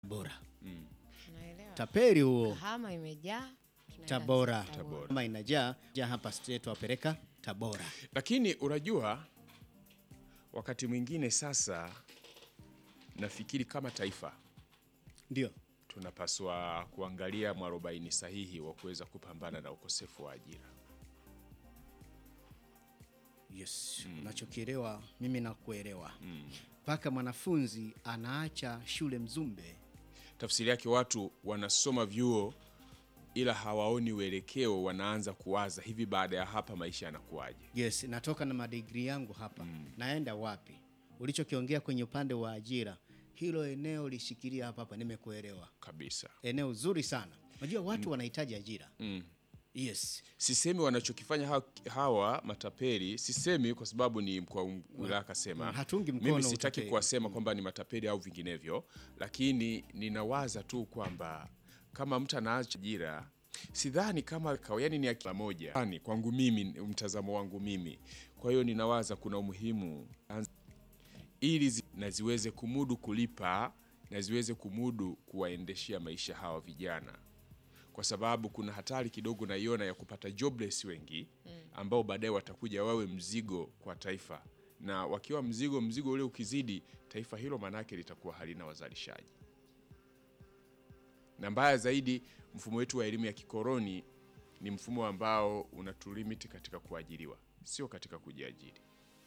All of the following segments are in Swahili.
Tabora. Naelewa. Taperi huo Kahama imejaa. tunaenda Tabora. Tabora. Kama inajaa jaa hapa state wapeleka Tabora. Lakini unajua wakati mwingine sasa nafikiri kama taifa Ndio. tunapaswa kuangalia mwarobaini sahihi wa kuweza kupambana na ukosefu wa ajira. Yes. Unachokielewa mimi nakuelewa. Mpaka mwanafunzi anaacha shule Mzumbe. Tafsiri yake watu wanasoma vyuo ila hawaoni uelekeo, wanaanza kuwaza hivi, baada ya hapa maisha yanakuwaje? Yes, natoka na madigri yangu hapa. Naenda wapi? Ulichokiongea kwenye upande wa ajira, hilo eneo lishikilia hapa hapa, nimekuelewa. Kabisa. Eneo zuri sana. Unajua watu wanahitaji ajira. Yes. Sisemi wanachokifanya hawa, hawa matapeli, sisemi kwa sababu ni mkuu wa wilaya kasema. Mm, hatungi mkono Mimi sitaki utapeli. kuwasema kwamba ni matapeli au vinginevyo, lakini ninawaza tu kwamba kama mtu anaacha ajira sidhani kama kawa- yani ni akila moja yani, kwangu mimi, mtazamo wangu mimi. Kwa hiyo ninawaza kuna umuhimu ili zi, na ziweze kumudu kulipa na ziweze kumudu kuwaendeshea maisha hawa vijana kwa sababu kuna hatari kidogo naiona ya kupata jobless wengi ambao baadaye watakuja wawe mzigo kwa taifa, na wakiwa mzigo, mzigo ule ukizidi, taifa hilo manake litakuwa halina wazalishaji. Na mbaya zaidi, mfumo wetu wa elimu ya kikoroni ni mfumo ambao unatulimiti katika kuajiriwa, sio katika kujiajiri.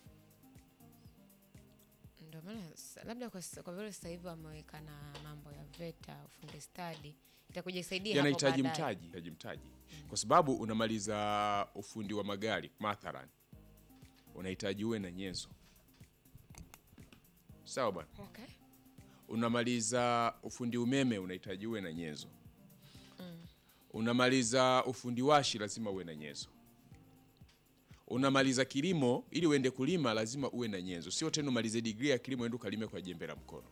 Ndio maana sa- labda kwa, sa- kwa vile sasa hivi wameweka na mambo ya VETA ufundi stadi itakuja isaidia hapo yanahitaji baadaye. mtaji, yanahitaji mtaji kwa sababu unamaliza ufundi wa magari mathalan, unahitaji uwe na nyenzo sawa bwana. Okay. Unamaliza ufundi umeme, unahitaji uwe na nyenzo. Unamaliza ufundi washi, lazima uwe na nyenzo. Unamaliza kilimo, ili uende kulima lazima uwe na nyenzo, sio tena umalize digrii ya kilimo uende ukalime kwa jembe la mkono.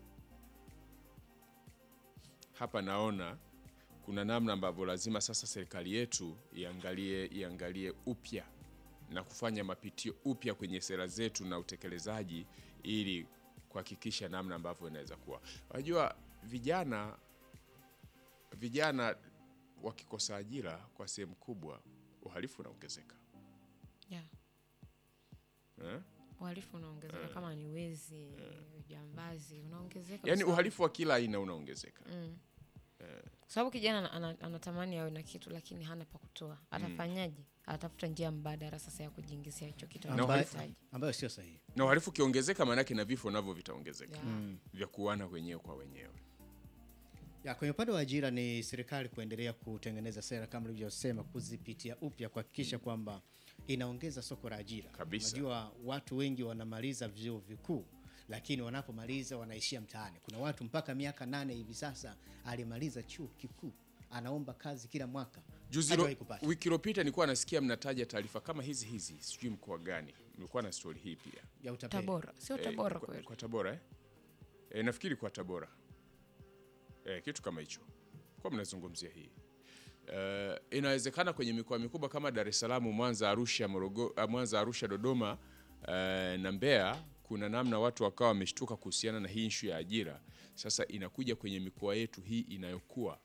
Hapa naona kuna namna ambavyo lazima sasa serikali yetu iangalie iangalie upya na kufanya mapitio upya kwenye sera zetu na utekelezaji ili kuhakikisha namna ambavyo inaweza kuwa. Unajua vijana vijana wakikosa ajira kwa sehemu kubwa uhalifu unaongezeka. Yeah. Eh? Uhalifu unaongezeka kama ni wezi, ujambazi unaongezeka. Yaani kwa uhalifu wa kila aina unaongezeka. Kwa sababu kijana ana- ana- anatamani awe na kitu lakini hana pa kutoa. Atafanyaje? Atafuta njia mbadala sasa ya kujiingizia hicho kitu Ambayo, anachohitaji. ambayo sio sahihi. Na uhalifu ukiongezeka maanake na vifo navyo vitaongezeka. Yeah. Vya kuana wenyewe kwa wenyewe. Ya, kwenye upande wa ajira ni serikali kuendelea kutengeneza sera kama ulivyosema, kuzipitia upya kuhakikisha kwamba inaongeza soko la ajira. Kabisa. Unajua watu wengi wanamaliza vyuo vikuu lakini wanapomaliza wanaishia mtaani. Kuna watu mpaka miaka nane hivi sasa alimaliza chuo kikuu anaomba kazi kila mwaka Juzi hajawahi ro- kupata. wiki iliyopita nilikuwa nasikia mnataja taarifa kama hizi hizi, sijui mkoa gani. Mlikuwa na stori hii pia. ya utapeli. Tabora. Sio Eh, Tabora kwa, kweli. kwa Tabora eh? Eh, nafikiri kwa Tabora eh, kitu kama hicho kwa mnazungumzia hii eh, inawezekana kwenye mikoa mikubwa kama Dar es Salaam, Mwanza, Arusha, Morogo, ah, Mwanza, Arusha, Dodoma eh, na Mbeya kuna namna watu wakawa wameshtuka kuhusiana na hii ishu ya ajira. Sasa inakuja kwenye mikoa yetu hii inayokuwa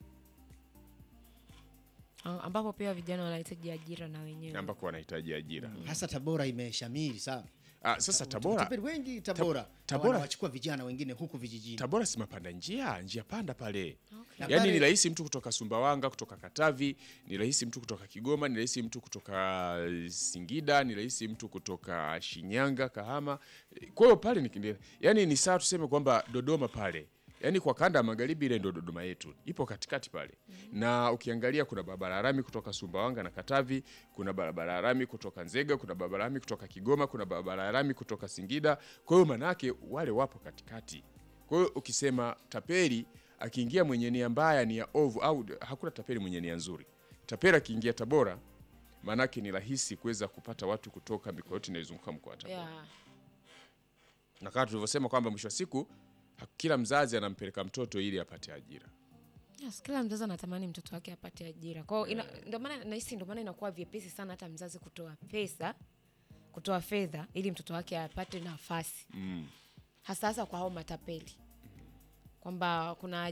Ah, ambapo pia vijana wanahitaji ajira na wenyewe. ambako wanahitaji ajira Hasa Tabora imeshamiri sana. ah, sasa Tabora Watapeli wengi Tabora. Tabora- wanawachukua vijana wengine huku vijijini. Tabora si mapanda njia, njia panda pale. Na Yaani pale- ni rahisi mtu kutoka Sumbawanga, kutoka Katavi, ni rahisi mtu kutoka Kigoma, ni rahisi mtu kutoka Singida, ni rahisi mtu kutoka Shinyanga, Kahama. Kwa hiyo pale ni yaani ni sawa tuseme kwamba Dodoma pale. Yaani kwa kanda ya magharibi ile ndio Dodoma yetu. Ipo katikati pale. Na ukiangalia kuna barabara ya lami kutoka Sumbawanga na Katavi, kuna barabara ya lami kutoka Nzega, kuna barabara ya lami kutoka Kigoma, kuna barabara ya lami kutoka Singida. Kwa hiyo manake wale wapo katikati. Kwa hiyo ukisema tapeli akiingia mwenye nia mbaya, nia ovu, au hakuna tapeli mwenye nia nzuri. Tapeli akiingia Tabora, maanake ni rahisi kuweza kupata watu kutoka mikoa yote inayozunguka mkoa wa Tabora Yeah. na kama tulivyosema kwamba mwisho wa siku ha- kila mzazi anampeleka mtoto ili apate ajira. Yes, kila mzazi anatamani mtoto wake apate ajira. Kwa hiyo ina- ndio maana nahisi ndio maana inakuwa vyepesi sana hata mzazi kutoa pesa, kutoa fedha ili mtoto wake apate nafasi. Hasa hasa kwa hao matapeli. kwamba kuna